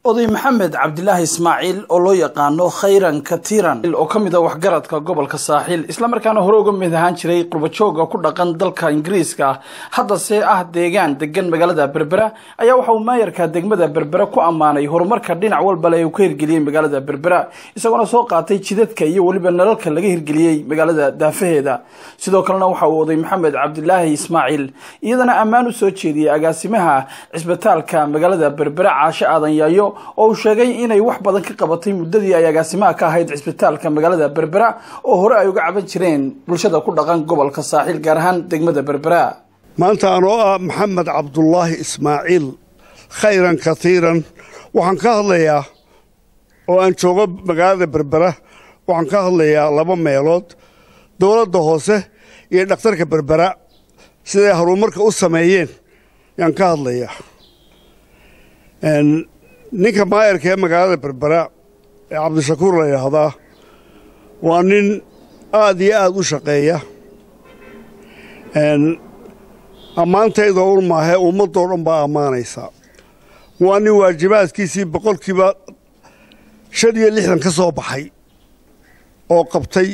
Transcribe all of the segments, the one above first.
oday maxamed cabdilaahi ismaaciil oo loo yaqaano khayran katiran oo ka mid a waxgaradka gobolka saaxiil islamarkaana hore uga mid ahaan jiray qurbajooga ku dhaqan dalka ingiriiska haddase ah deegaan degan magaalada berbera ayaa waxa uu maayarka degmada berbera ku ammaanay horumarka dhinac walbale uu ka hirgeliyey magaalada berbera isagoona soo qaatay jidadka iyo weliba nalalka laga hirgeliyey magaalada daafaheeda sidoo kalena waxa uu oday maxamed cabdilaahi ismaaciil iyadana ammaan u soo jeediyey agaasimaha cisbitaalka magaalada berbera caashe aadan yaayo oo uu sheegay inay wax badan ka qabatay muddadii ay agaasimaha ka ahayd cisbitaalka magaalada berbera oo hore ay uga caban jireen bulshada ku dhaqan gobolka saaxiil gaar ahaan degmada berbera maanta anoo ah maxamed cabdulaahi ismaaciil khayran katiiran waxaan ka hadlayaa oo aan joogo magaalada berbera waxaan ka hadlayaa laba meelood dowladda hoose iyo dhakhtarka berbera siday horumarka u sameeyeen yaan ka hadlayaa ninka maayarka ee magaalada berbera ee cabdishakuur la yidhaahdaa waa nin aad iyo aad u shaqeeya ammaantayda un maahee ummaddoo dhan baa ammaanaysaa waa nin waajibaadkiisii boqolkiiba shan iyo lixdan ka soo baxay oo qabtay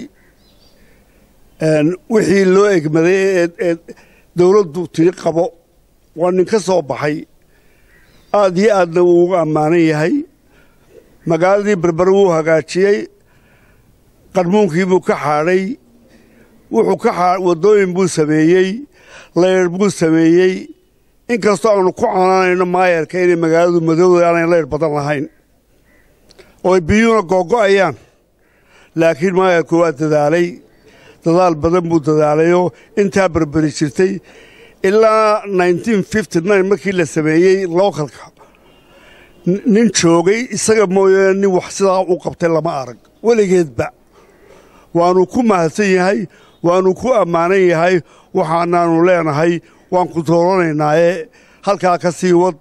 wixii loo egmaday ee dowladdu tiri qabo waa nin ka soo baxay aad iyo aadna wuu uga ammaanan yahay magaaladii berbere wuu hagaajiyey qarmuunkii buu ka xaadhay wuxuu ka aa waddooyin buu sameeyey layr buu sameeyey inkastoo aanu ku canaanayno maayarka inay magaaladu madowda aanay layr badan lahayn oo biyuuna googo'ayaan laakiin maayarku waa dadaalay dadaal badan buu dadaalayoo intaa berberi jirtay ilaa markii la sameeyey lookalka nin joogay isaga mooyaane nin wax sidaa u qabtay lama arag weligeedba waannu ku mahadsan yahay waannu ku ammaanan yahay waxaanaannu leenahay waan ku dooranaynaaye halkaa ka sii wad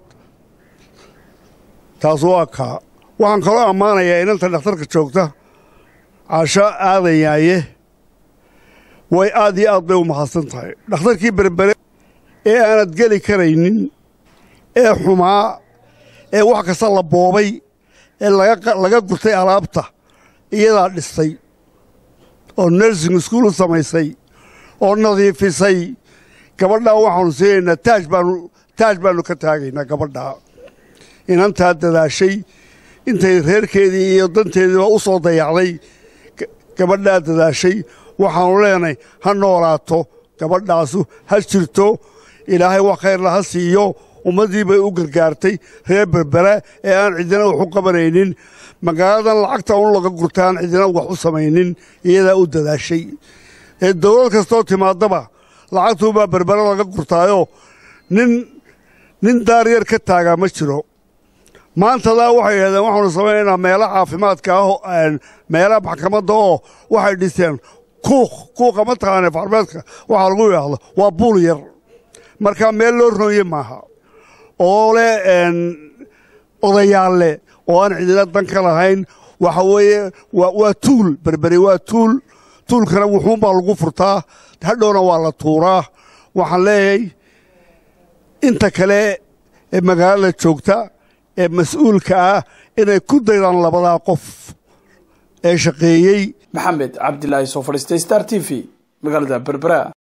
taas waa kaa waxaan kaloo ammaanayaa inanta dhakhtarka joogta casho aadanyaaye way aad iyo aad bay u mahadsan tahay dhakhtarkii berbere ee aanad geli karaynin ee xumaa ee wax kasta la boobay ee laga gurtay alaabta iyadaa dhistay oo nursing iskuul u samaysay oo nadiifisay gabadhaa waxaanu siinaynaa taaj baanu taaj baannu ka taagaynaa gabadhaa inantaa dadaashay intay reerkeedii iyo danteediiba u soo dayacday gabadhaa dadaashay waxaannu leenahay ha noolaato gabadhaasu ha jirto ilaahay wax khayrla ha siiyo ummaddii bay u gargaartay reer berbera ee aan cidina wax u qabanaynin magaaladan lacagta un laga gurtaan cidina wax u samaynin iyadaa u dadaashay ee dowlad kastoo timaadaba lacagtuubaa berbera laga gurtaayoo nin nin daaryar ka taagaa ma jiro maantadaa waxay yidhahdeen waxaanu samaynaynaa meela caafimaadka ah meelaha maxkamadda oo waxay dhiseen kuuq kuuqa ma taqaane farmeedka waxaa lagu yidhaahdo waa buul yar markaa meel loo roonye maaha oo leh odayaalle oo aan cidina dan ka lahayn waxa weeye waa tuul berberi waa tuul tuulkana wuxuunbaa lagu furtaa hadhowna waa la tuuraa waxaan leeyahay inta kale ee magaalada joogta ee mas-uulka ah inay ku daydaan labadaa qof ee shaqeeyey maxamed cabdilaahi soo fadhiistay star t v magaalada berbera